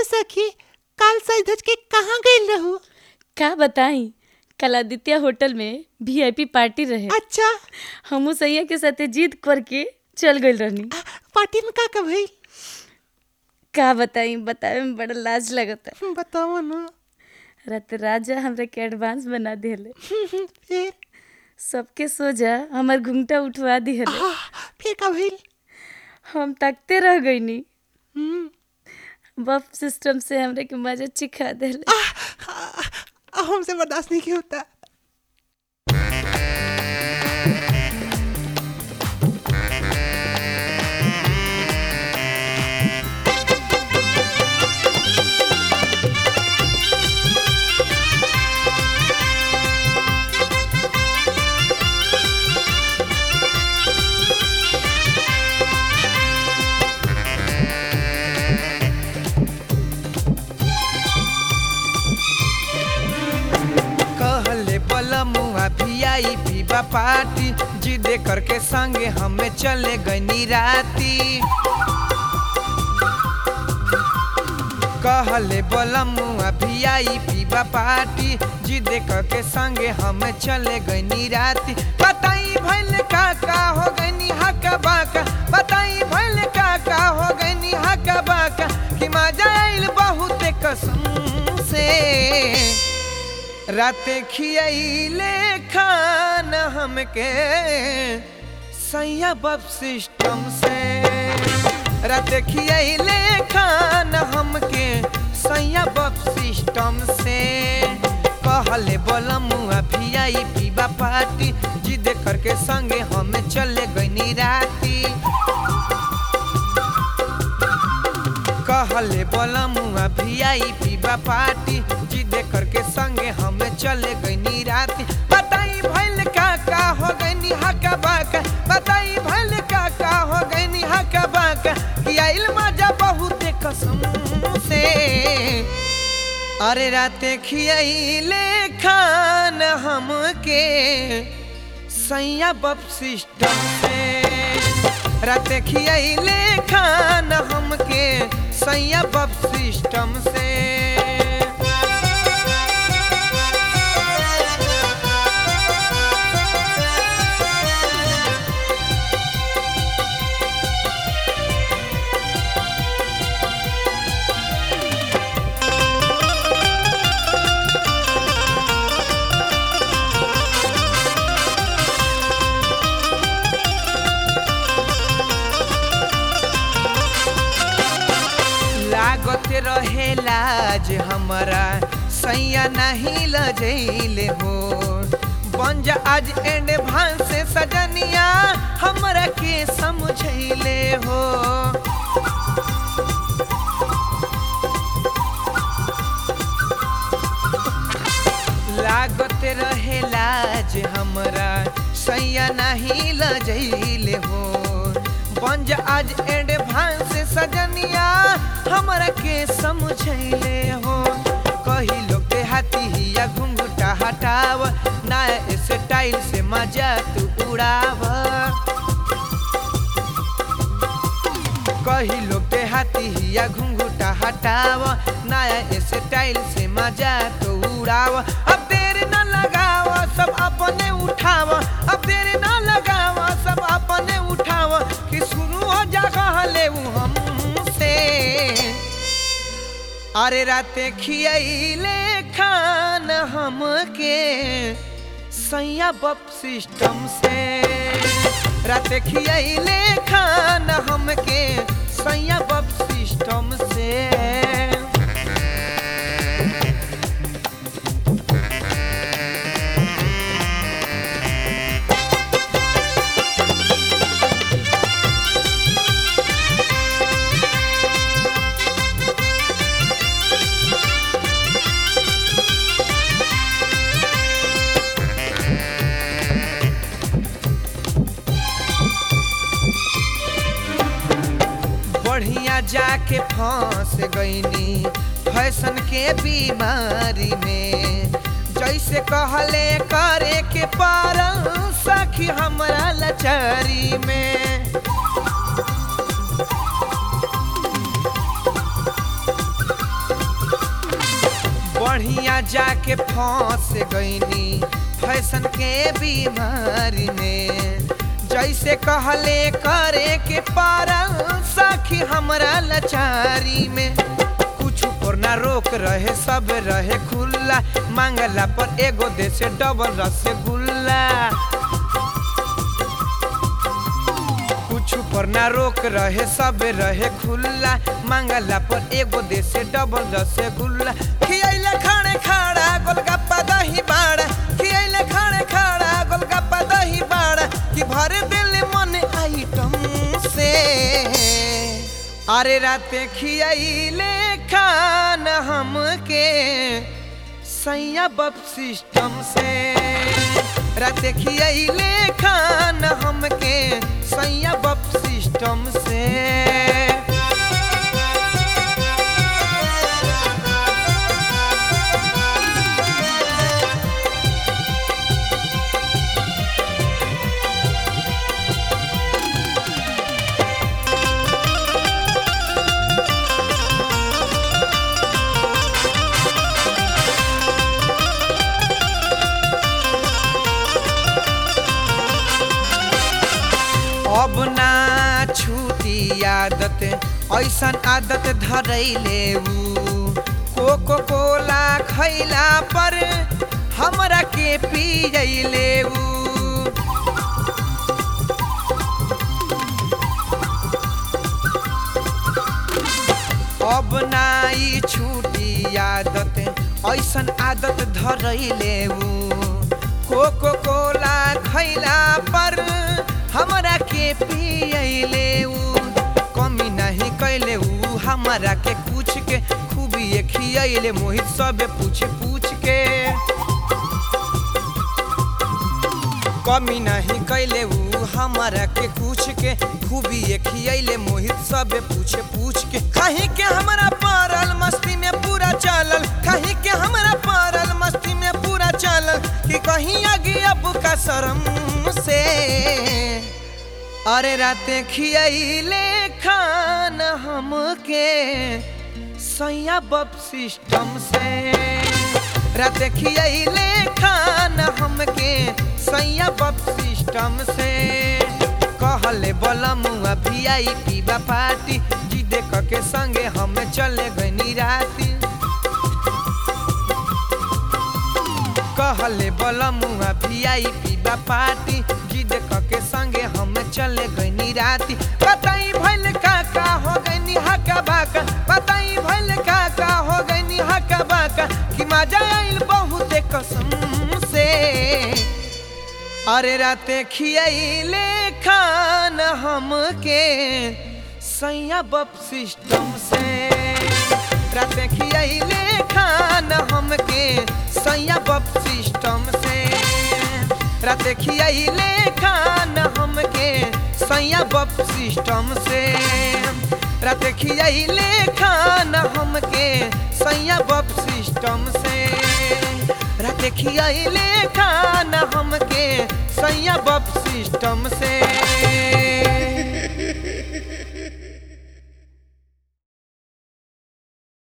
सखी काल सज के कहाँ गइल रहू का बताई कल आदित्य होटल में वीआईपी पार्टी रहे अच्छा हमू सैया के साथे जीत करके चल गइल रहनी आ, पार्टी में का का भइल का बताई बतावे में बड़ा लाज लगता बताओ ना रात राजा हमरा के एडवांस बना दिले फिर सबके सोजा हमर घुंघटा उठवा दिले आ, फिर का भइल हम तकते रह गईनी हम्म, बफ सिस्टम से हमरे के मजा चिखा दिले आ, आ, आ, हमसे बर्दाश्त नहीं किया होता कहले बलमुआ वीआईपी बा पार्टी जिदे करके संगे हमें चले गनी राती कहले बलमुआ वीआईपी बा पार्टी जिदे करके संगे हमें चले गनी राती बताई भइल का का हो गनी हका बाका बताई भइल का का हो गनी हका बाका कि मजा आइल बहुत कसम से राते खियाइले खान हमके सैया बब सिस्टम से राते खियाइले खान हमके सैया बब सिस्टम से कहले बोलमुआ भियाई पीबा पार्टी जिद करके संगे हमें चले गनी राती कहले बोलमुआ वीआईपी बा पार्टी जिदे करके संगे हमें चले गनी राती बताई भइल का का हो गनी हका बाका बताई भइल का का हो गनी हका बाका कि आइल मजा बहुत कसम से अरे राते खियाइले खान हमके सैया बप सिस्टम से राते खियाइले खान हमके सैया बप सिस्टम से लागत रहे लाज हमारा सैया नहीं लजैले हो बन जा आज एंड भान से सजनिया हमरा के समझैले हो लागत रहे लाज हमरा सैया नहीं लजैले हो बंज आज एंड भान से सजनिया हमरा के समझैले हो कही लोग के हाथी हिया घुंघटा हटाव नया स्टाइल से मजा तू उड़ाव कही लोग के हाथी हिया घुंघटा हटाव नया स्टाइल से मजा तो उड़ाव अब देर न लगाव सब अपने उठाव अब देर न लगाव सब अपने उठाव कि शुरू हो जा कहले उ हमसे अरे राते खियाइले खान हमके सैया बप सिस्टम से राते खियाइले खान हमके सैया बप सिस्टम से बढ़िया जाके फंस गईनी फैशन के बीमारी में जैसे कहले करे के पार सखी हमरा लचारी में बढ़िया जाके फंस गईनी फैशन के बीमारी में जैसे कहले करे के पारल सखी हमरा लाचारी में कुछ पर ना रोक रहे सब रहे खुला मांगला पर एगो दे से डबल रसगुल्ला कुछ पर ना रोक रहे सब रहे खुला मांगला पर एगो दे से डबल रसगुल्ला खियैले खाने खाड़ा गोलगप्पा दही बाड़ा खियैले खाने खाड़ा गोलगप्पा दही बाड़ा कि भर दिल मन आइटम से अरे राते खियैले खाना हमके सैया बप सिस्टम से राते खियैले खाना हमके सैया बप सिस्टम से अब ना छूटी आदत ऐसन आदत धरैले ऊ कोको कोला खैला पर हमरा के पियैले ऊ अब नाई छूटी आदत ऐसन आदत धरैले ऊ कोको कोला खैला पर हमरा के पियैले ऊ कमी नहीं कैले ऊ हमरा के कुछ के खूबी खियैले मोहित सबे पूछ पूछ के कमी नहीं कैले ऊ हमरा के कुछ के खूबी खियैले मोहित सबे पूछ पूछ के कहीं के हमरा पारल मस्ती में पूरा चलल कहीं के हमरा पारल मस्ती में पूरा चलल कि कहीं आगे अब का शर्म से अरे राते खियैले खाना हमके सैया बप सिस्टम से राते खियैले खाना हमके सैया बप सिस्टम से कहले बलमुआ भी आई पीबा पार्टी जी देख के संगे हम चले गनी राती कहले बलमुआ भी आई पीबा पार्टी जी देख के संगे हम चले गनी राती बताई भइल का का हो गनी हका बाका बताई भइल का का हो गनी हका बाका कि मजा आइल बहुत कसम से अरे राते खियैले खाना हमके सैया बप सिस्टम से राते खियैले खाना हमके सैया बप सिस्टम से राते खियैले खाना हमके सैया बप सिस्टम से राते खियैले खाना हमके सैया बप सिस्टम से राते खियैले खाना हमके सैया बप सिस्टम से